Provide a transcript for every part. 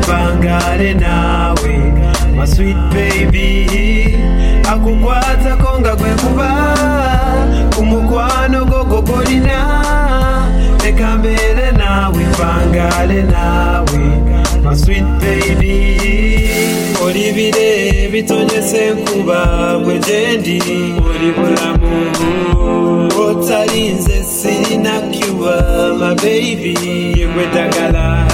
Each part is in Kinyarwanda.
ngare nawe my sweet baby akugwaza ko ngagwe kuba umukwano gogogorina reka mbere nawe vangare nawe my sweet baby uri bire bitonyese kubabwe jendi uri buramu otarinze sinakuba my baby yegwe dagala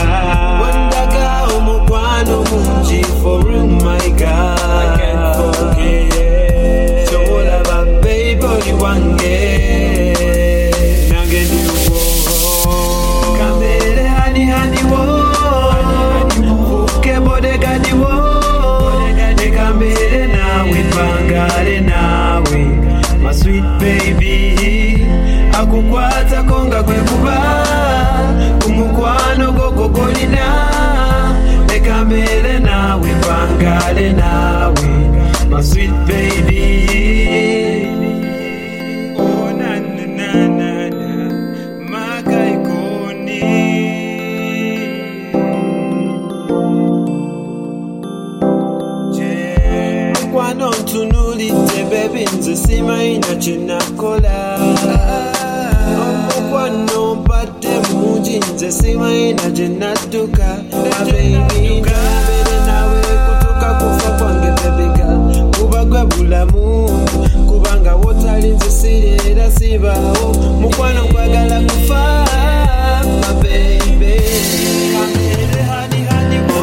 Ndaka umugwano munji for room my God I can't forget So all about baby body one day Now get you home Kamere hani hani wo Fuke bode gani wo Kamere nawe pangare nawe My sweet baby Akukwata konga kwe kuba umukwano gogogorina reka mbere nawe vangare nawe my sweet baby Oh, na, na, na, na, na, magaikoni. Je, kwano ntunulidde bebi nze simayina kyenakola omukwano mpadde mungi nze simayina gyenadduka abeibinabere nawe kutuka kufa kwange bebega kuba gwe bulamu kubanga wotali nze sireera sibaawo mukwano kwagala kufa mabebe kamere hani hani wo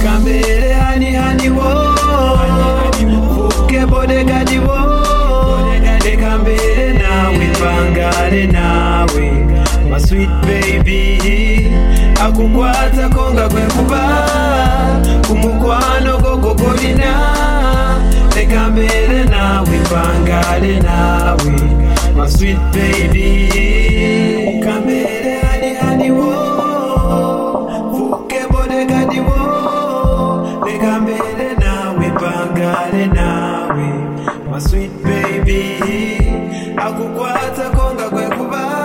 Kamere hani hani wo Fuke bode gadi wo Deka mbere nawe pangare nawe My sweet baby Akukwata konga kwe kuba Kumukwano gogogorina Deka mbere nawe pangare nawe My sweet baby Kamere hani hani wo Fuke bode gadi wo Deka mbere nawe pangare nawe my sweet baby akukwata konga kwe kuba